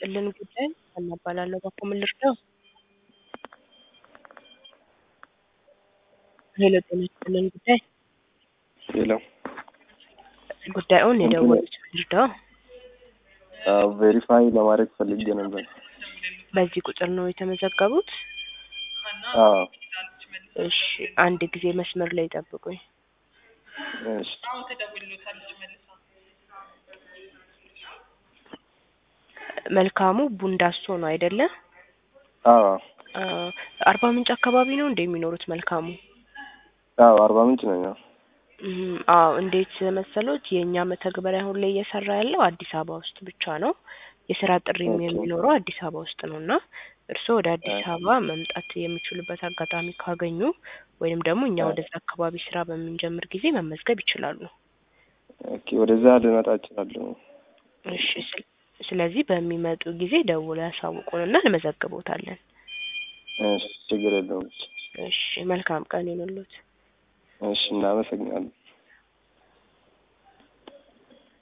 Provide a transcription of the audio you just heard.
ይስጥልን ጉዳይ ሀና እባላለሁ። በኩል ምን ልርዳው? ሄሎ ጤና ይስጥልን ጉዳይ ሄሎ ጉዳዩን የደወሉት ምን ልርዳው? ቬሪፋይ ለማድረግ ፈልጌ ነበር። በዚህ ቁጥር ነው የተመዘገቡት? አዎ እሺ አንድ ጊዜ መስመር ላይ ጠብቁኝ። እሺ መልካሙ ቡንዳሶ ነው አይደለ? አዎ አ አርባ ምንጭ አካባቢ ነው እንደ የሚኖሩት መልካሙ? አዎ አርባ ምንጭ ነኝ። አዎ እም፣ አዎ እንዴት መሰሎት የእኛ መተግበሪያ አሁን ላይ እየሰራ ያለው አዲስ አበባ ውስጥ ብቻ ነው። የስራ ጥሪም ኦኬ። የሚኖረው አዲስ አበባ ውስጥ ነው እና እርስዎ ወደ አዲስ አበባ መምጣት የሚችሉበት አጋጣሚ ካገኙ ወይንም ደግሞ እኛ አዎ። ወደዛ አካባቢ ስራ በምንጀምር ጊዜ መመዝገብ ይችላሉ። ኦኬ ወደዛ ልመጣ እችላለሁ። እሺ ስለ- ስለዚህ በሚመጡ ጊዜ ደውለው ያሳውቁንና እንመዘግቦታለን። እሺ ችግር የለውም። እሺ መልካም ቀን ይሁንልዎት። እሺ እናመሰግናለን።